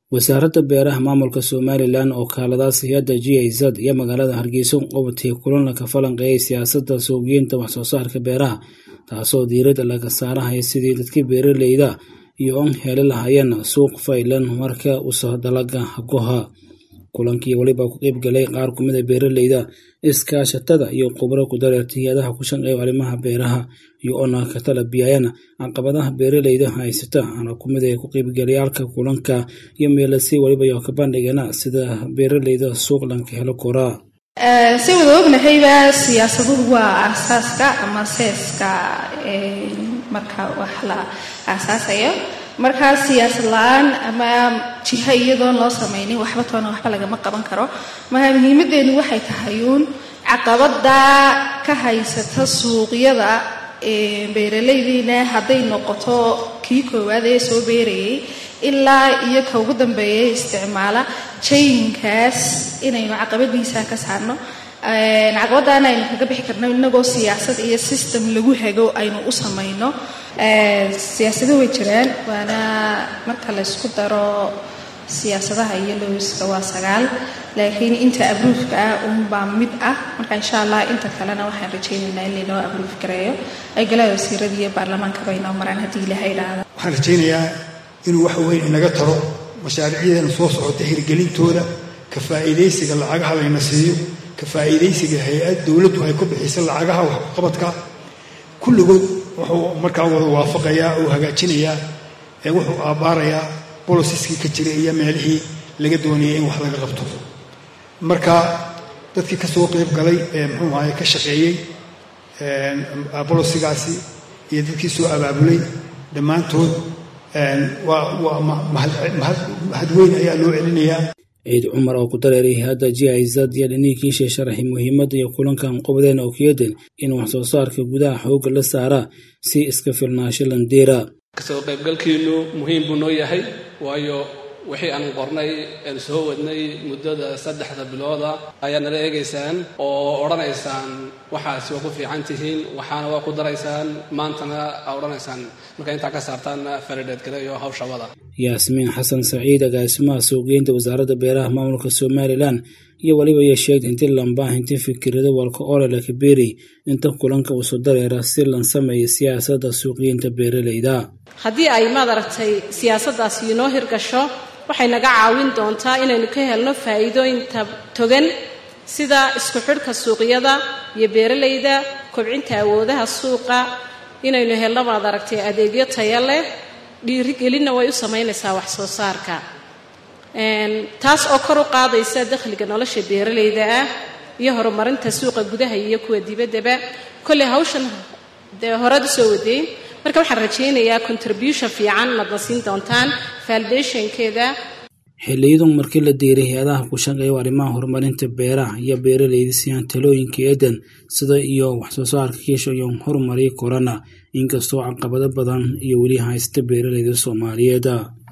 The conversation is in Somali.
wasaaradda beeraha maamulka somalilan oo kaaladaas hay-adda g i z iyo magaalada hargeysa qabatay kulan ka falanqeeyay siyaasadda suuqgeynta waxsoo saarka beeraha taasoo diiradda laga saarahaya sidii dadka beeraleyda iyo on heli lahaayeen suuq faylan marka usoo dalaga goha kulankii weliba ku qeyb galay qaar kumid a beeraleyda iskaashatada iyo khubro ku dareertay hay-adaha ku shaqeeya arrimaha beeraha iyo ona ka tala biyayana caqabadaha beeraleyda haysata ana kumid a ku qeybgalayaalka kulanka iyo meelasi weliba iyo ka bandhigana sida beeraleyda suuq lanka helo koraa si wada ognahayba siyaasaduhu waa aasaaska ama seeska marka wax la aasaasayo markaa siyaasad la-aan ama jiha iyadoon loo samaynin waxba toona waxba lagama qaban karo marka muhiimadeenu waxay tahay uun caqabada ka haysata suuqyada beeraleydiina hadday noqoto kii koowaad ee soo beerayay ilaa iyo ka ugu dambeeya isticmaala jayinkaas inaynu caqabadiisa ka saarno caqabadaana aynu kaga bixi karno inagoo siyaasad iyo system lagu hago aynu u samayno siyaasado way jiraan waana marka laysku daro siyaasadaha iyo lowiska waa sagaal laakiin inta abruufka ah unbaa mid ah marka insha allah inta kalena waxaan rajaynaynaa in laynoo abruuf gareeyo ay golaha wasiirada iyo baarlamaanka bay noo maraan haddii ilaha idhaahda waxaan rajaynayaa inuu wax weyn inaga taro mashaariicyadeena soo socota hirgelintooda ka faa'iidaysiga lacagaha layna siiyo ka faa'iidaysiga hay-ad dowladdu ay ku bixisa lacagaha waxqabadka kulligood wuxuu markaa wada waafaqayaa oo hagaajinayaa ee wuxuu aabbaarayaa bolosiskii ka jiray iyo meelihii laga doonayay in wax laga qabto marka dadkii ka soo qayb galay ee muxuu ahaye ka shaqeeyey bolosigaasi iyo dadkii soo abaabulay dhammaantood waa mahad weyn ayaa loo celinayaa ciid cumar oo ku dareeray hay-adda g i z iyo dhiniinkiisha sharaxay muhiimadda iyo kulankan qobdeen oo keeden in wax soo saarka gudaha xoogga la saara si iska filnaasho landiira kasoo qaybgalkiinu muhiim buu noo yahay waayo wixii aan qornay aan soo wadnay muddada saddexda bilooda ayaa nala eegaysaan oo odhanaysaan waxaasi waa ku fiican tihiin waxaana waa ku daraysaan maantana aa odhanaysaan marka intaa ka saartaanna faridheed kale iyo hawshabada yaasmiin xasan saciid agaasimaha suuqgeynta wasaaradda beeraha maamulka somalilan iyo weliba iyo sheegtay inti lambaahinti fikirada walka orela kabeeri inta kulanka usu dareera si lan sameeya siyaasadda suuqgeynta beeraleyda haddii ay maad aragtay siyaasaddaasi inoo hirgasho waxay naga caawin doontaa inaynu ka helno faa'iidooyinta togan sida isku xidhka suuqyada iyo beeralayda kobcinta awoodaha suuqa inaynu helno maad aragtay adeegyo taya leh dhiirigelinna way u samaynaysaa wax soo saarka taas oo kor u qaadaysa dakhliga nolosha beeralayda ah iyo horumarinta suuqa gudaha iyo kuwa dibaddaba kolley hawshan dee horead u soo wadeyn marka waxaan rajaynayaa contribution fiican madna siin doontaan valdationkeeda xiliyadan markii la diiray hay-adaha ku shaqeeya arrimaha horumarinta beeraha iyo beeraleyda siyaan talooyinka eedan sida iyo waxsoo saarka kiisha iyo horumariya korana inkastoo caqabado badan iyo weli haysta beeraleyda soomaaliyeed